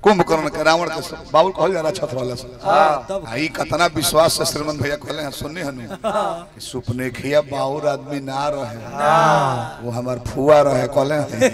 कुंभकर्ण के रावण के सब- बाबुल कहल जा रहा छत वाला से तब आई कतना विश्वास से श्रीमंत भैया कहले हैं सुनने हनु कि सुपने खिया बाउर आदमी ना रहे वो हमार फुआ रहे कहले हैं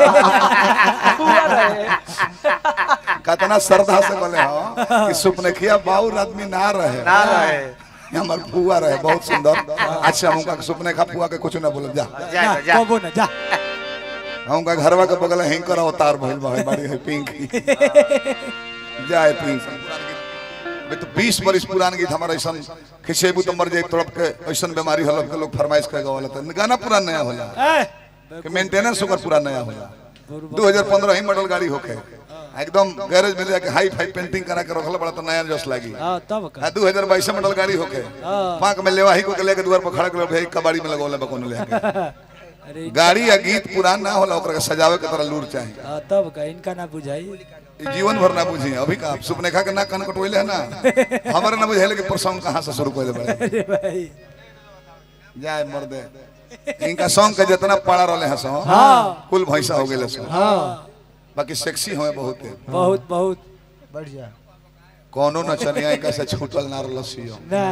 कतना श्रद्धा से कहले हो कि सुपने खिया बाउर आदमी ना रहे ना रहे हमार फुआ रहे बहुत सुंदर अच्छा हमका सुपने खा फुआ के कुछ ना बोल जा जा जा जा कबो ना जा हमका घरवा के बगल हिंकर अवतार भइल बा बड़ी है पिंकी जाए पिंकी अबे तो 20 बरिस पुरान गीत हमारा ऐसा खिसेबू तो मर जाए तड़प के ऐसा बीमारी हलक के लोग फरमाइश कर गावला त गाना पूरा नया होला ए कि मेंटेनेंस ओकर पूरा नया होला 2015 ही मॉडल गाड़ी होके एकदम गैरेज में जाके हाई फाई पेंटिंग करा के रखल बड़ा तो नया जस लागी हां तब का आ 2022 मॉडल गाड़ी होके पांक में लेवाही को के लेके द्वार पर खड़ा कर भाई कबाड़ी में लगौले बकोने लेके अरे गाड़ी या गीत पुरान ना होला ओकरा के सजावे के तरह लूर चाहिए हाँ, तब का इनका ना बुझाई ई जीवन भर ना बुझी अभी का सुपनेखा के ना कान कटवैले है ना हमारे ना बुझाइले कि प्रसंग कहाँ से शुरू कर बड़े अरे भाई जाए मर्दे इनका सॉन्ग के जितना पड़ा रहले हैं सो हाँ। कुल भैंसा हो गेले सो हाँ बाकी सेक्सी हमें बहुत है बहुत बहुत बढ़िया कोनो नचनिया इनका से छूटल ना रहलसियो ना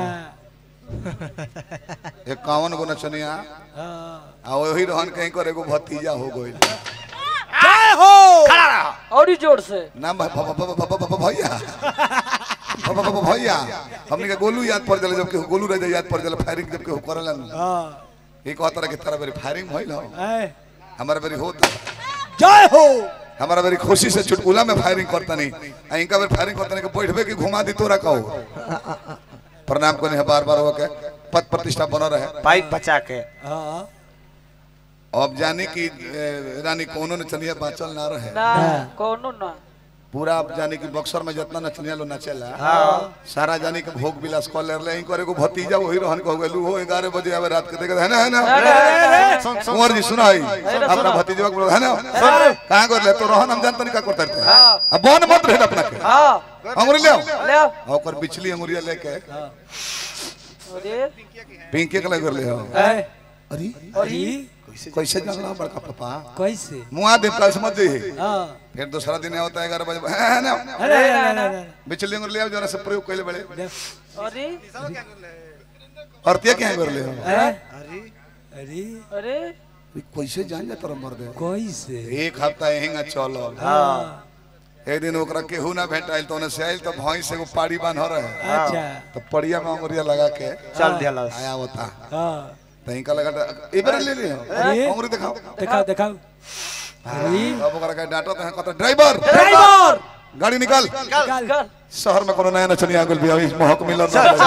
इक्यावन गो नचनिया हाँ आ वही रहन कहीं कर एगो भतीजा हो गइल जय हो और ही जोर से नाम भ- भ- भ- भ- भ- भ- भैया भ- भ- भ- भैया हमने के गोलू याद पड़ जाला जब के गोलू रह याद पड़ जाला फायरिंग जब के करला हाँ एक तरह के तरह बेरी फायरिंग भइल हो ए, हमारा बेरी होता जय हो हमारा बेरी खुशी से चुटकुला में फायरिंग करता नहीं आ इनका बेरी फायरिंग करता नहीं कि बैठबे कि घुमा दी तोरा कहो प्रणाम करने है बार बार हो के पद प्रतिष्ठा बना रहे पाइप बचा के हाँ अब जाने की ए, रानी कोनो नचनिया बाचल ना रहे ना कोनो ना पूरा अब जाने की बक्सर में जितना नचनिया लो नचेला सारा जाने के भोग विलास कर ले रहे इनको एगो भतीजा वही रहन को गेलू हो 11 बजे आवे रात के देखे है ना है ना कुंवर जी सुनाई अपना भतीजवा को बोलो, है ना कहां कर ले तो रोहन हम जानते नहीं का करते रहते अब बन मत रहे अपना के हाँ अंगुरी ले आओ ले आओ। आ ओकर बिचली अंगुरिया लेके अरे पिंकी के लगे ले आओ ए, अरे अरे कैसे जानला बड़का पापा कैसे मुआ देव कल समझ जे हाँ फिर दूसरा दिन होता है 11 बजे है ना अरे अरे, अरे, अरे, बिचली अंगुरी ले आओ जरा से प्रयोग कैले बड़े अरे औरतिया क्या कर ले आओ ए, अरे अरे ई कैसे जान जा तोरा मर दे कैसे एक हफ्ता यहीं चल हाँ एक दिन ओकरा केहू ना भेटाइल तो से आइल तो भैंस एगो पाड़ी बांध रहे अच्छा तो पड़िया में अंगुरिया लगा के चल दिया आया होता हाँ तहीं का लगा इबरे ले ले अरे। अंगुरी दिखाओ दिखाओ दिखाओ अरे अब ओकरा का डांटो तो कहता ड्राइवर ड्राइवर गाड़ी निकाल निकाल कर शहर में कोनो नया नचनिया गेल भी अभी महक मिलल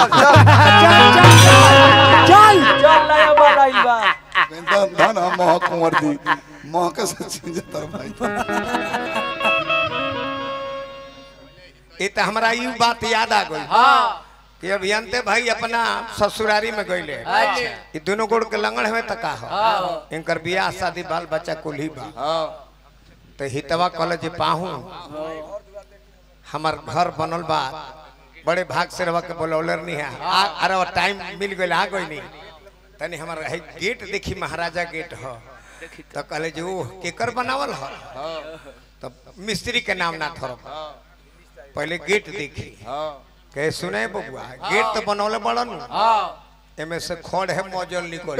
चल चल नया बाल आइल बा धन धन हम महक कुंवर जी महक से चीज तर भाई ये तो हमारा यू बात याद आ गई हाँ कि अभियंते भाई अपना ससुरारी में गईले अच्छा ये दोनों गोड़ के लंगड़ में तका हो इनकर बियाह शादी बाल बच्चा कुल ही बा तो हितवा कहल जे पाहू हमार घर बनल बा बड़े भाग से रवा के बोलौलर नहीं है आ अरे टाइम मिल गइल आ गई नहीं तनी हमार है गेट देखी महाराजा गेट हो तो कहले जे ओ केकर बनावल हो तो मिस्त्री के नाम ना थरप पहले गेट देखी कहे सुने बबुआ गेट तो बनौले बड़न हाँ एमे से खड़ है मौजल निकल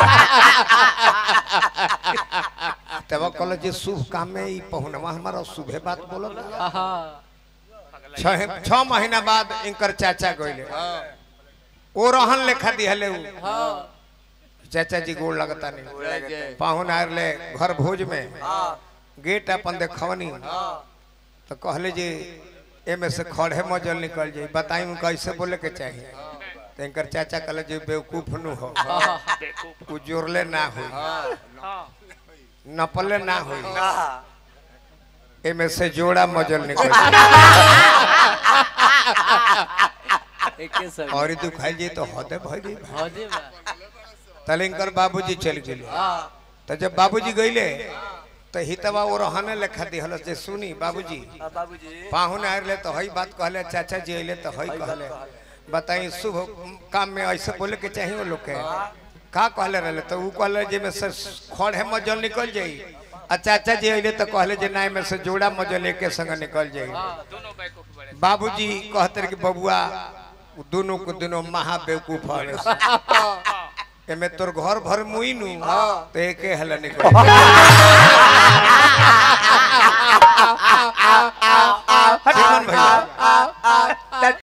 तब कहल जे शुभ काम में ई पहुनवा हमारा शुभे बात बोलल हाँ छह छह महीना बाद इनकर चाचा गइले ओ रहन लेखा दिहले उ हाँ चाचा जी गोड़ लगता नहीं पाहुन आर ले घर भोज में गेट अपन देखवनी तो कहले जी एमे से खड़े मजल निकल जाई बताई कैसे बोले के चाहिए तो इनकर चाचा कहले जी बेवकूफ नु हो उ जोरले ना हो नपले ना हो एमे से जोड़ा मजल निकल एके सब और दुखाई जी तो होते भई जी हाँ जी बा तलिंकर बाबूजी चल गेले हाँ तो जब बाबूजी गईले तो हितवा वो रहने लेखा दिहल जे सुनी बाबूजी हाँ, बाबूजी पाहुन आले तो हई बात कहले चाचा जी अइले तो हई कहले बताई शुभ काम में ऐसे बोले के चाहिए वो लोग के का कहले रहले तो ऊ कहले जे में से खड़ है मजल निकल जाई अच्छा अच्छा जी अइले तो कहले जे नाय में से जोड़ा मजो लेके संग निकल जाई दोनों बैकअप बड़े बाबूजी कहते रहे कि बबुआ दोनों को दोनों महा बेवकूफ हवे एमे तोर घर भर मुई नु तो एके हल निकल